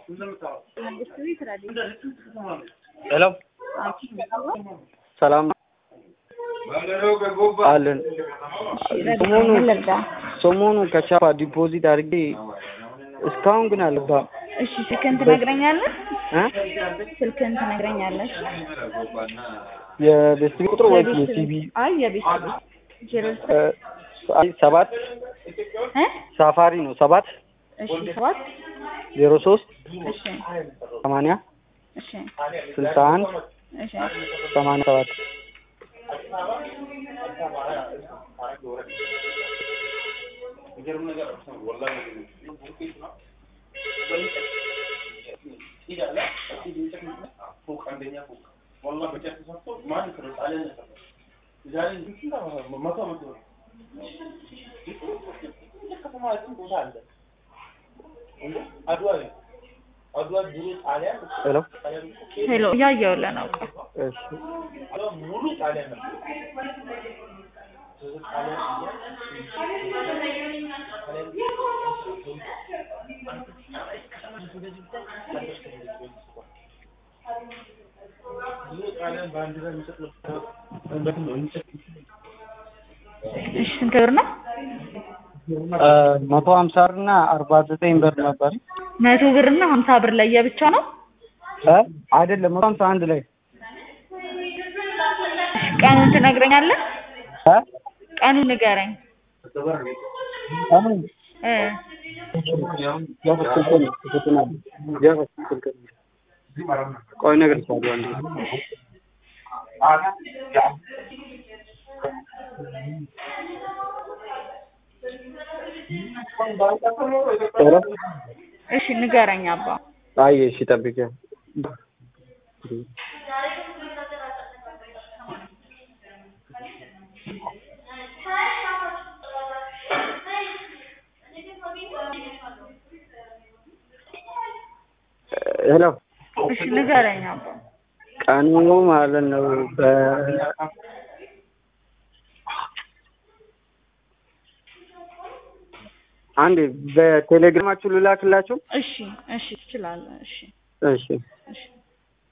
ሄሎ ሰላም አለን። ሰሞኑ ሰሞኑ ከቻፓ ዲፖዚት አድርጌ እስካሁን ግን አልገባም። እሺ ስልክህን ትነግረኛለህ? እ ስልክህን ትነግረኛለህ? የቤስት ቁጥር ወይ የሲቢ አይ የቤት ዜሮ እ አይ ሰባት እ ሳፋሪ ነው ሰባት እሺ ሰባት ዜሮ ሶስት እሺ ሰማንያ እሺ ስልሳ አንድ እሺ ሰማንያ ሰባት ሄሎ ሄሎ እያየሁልህ ነው። እሺ እሺ ስንት ብር ነው? እ መቶ ሀምሳ ብር እና አርባ ዘጠኝ ብር ነበር መቶ ብር እና ሀምሳ ብር ለየብቻ ነው? እ አይደለም መቶ ሀምሳ አንድ ላይ እሺ ቀኑን ትነግረኛለህ? እ ቀኑን ንገረኝ። አሁን እ ቆይ እነግርሻለሁ አንዴ ኧረ እሺ ንገረኝ አባ። አይ እሺ ጠብቂኝ ሄሎ እሺ ንገረኝ አባ። ቀኑ ማለት ነው በ አንዴ በቴሌግራማችሁ ልላክላችሁ እሺ እሺ ትችላለህ። እሺ እሺ እሺ